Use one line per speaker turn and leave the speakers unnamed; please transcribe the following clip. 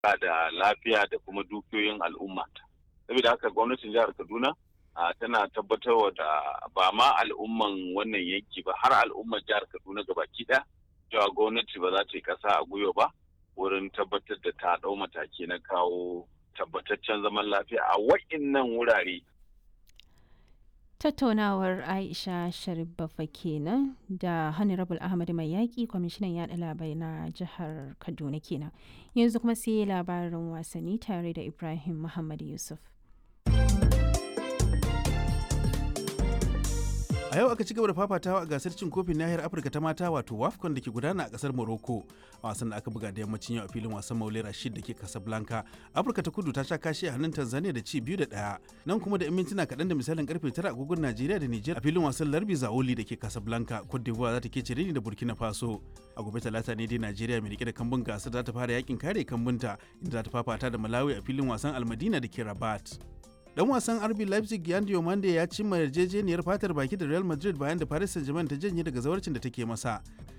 da lafiya da kuma dukiyoyin al'umma saboda haka gwamnatin jihar kaduna tana tabbatarwa da ba ma al'umman wannan yanki ba har al'ummar jihar kaduna gabaki ɗaya cewa gwamnati ba za ta yi ƙasa a gwiwa ba wurin tabbatar da ta ɗau mataki na kawo tabbataccen zaman lafiya a wa'innan wurare
tattaunawar aisha sharif bafa kenan da honorable ahmad mai yaƙi kwamishinan yaɗa labarai na jihar kaduna kenan yanzu kuma sai labarin wasanni tare da ibrahim muhammad yusuf
a yau aka ci gaba da fafatawa a gasar cin kofin nahiyar afirka ta mata wato wafcon da ke gudana a kasar morocco a wasan da aka buga da yammacin yau a filin wasan maule rashid da ke casablanca afirka ta kudu ta sha kashi a hannun tanzania da ci biyu da ɗaya nan kuma da mintuna kaɗan da misalin karfe tara agogon najeriya da niger a filin wasan larbi zaoli da ke casablanca cote d'ivoire za ta ke cire ni da burkina faso a gobe talata ne dai najeriya mai rike da kambun gasar za ta fara yakin kare kambunta inda za ta fafata da malawi a filin wasan almadina da ke rabat dan wasan RB Leipzig Yan Diomande ya cimma yarjejeniyar fatar baki da Real Madrid bayan da Paris Saint-Germain ta janye daga zawarcin da take masa.